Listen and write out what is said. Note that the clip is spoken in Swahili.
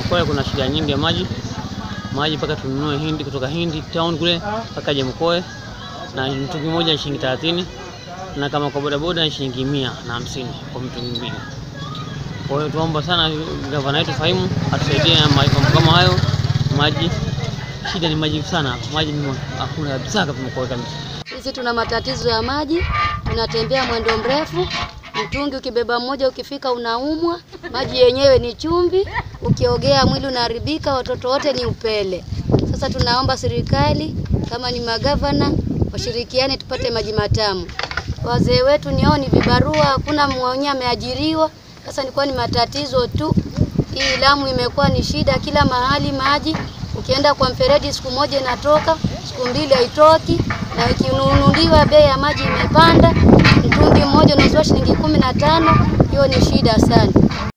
Mkoe kuna shida nyingi ya maji, maji mpaka tununue Hindi kutoka Hindi town kule mpaka je Mkoe, na mtungi mmoja ni shilingi 30 na kama kwa bodaboda ni shilingi mia na hamsini kwa mtungi mbili. Kwa hiyo tuomba sana gavana wetu Fahimu atusaidie na mambo kama hayo. Maji shida ni maji sana, maji ni hakuna kabisa hapa Mkoe kabisa. Sisi tuna matatizo ya maji, tunatembea mwendo mrefu, mtungi ukibeba mmoja ukifika unaumwa. Maji yenyewe ni chumvi, ukiogea mwili unaharibika, watoto wote ni upele. Sasa tunaomba serikali kama ni magavana washirikiane tupate maji matamu. Wazee wetu niao ni vibarua, hakuna mwenye ameajiriwa. Sasa nilikuwa ni matatizo tu. Hii Lamu imekuwa ni shida kila mahali maji. Ukienda kwa mfereji siku moja inatoka, siku mbili haitoki, na ikinunuliwa bei ya maji imepanda. Mtungi mmoja unauzwa shilingi kumi na tano. Hiyo ni shida sana.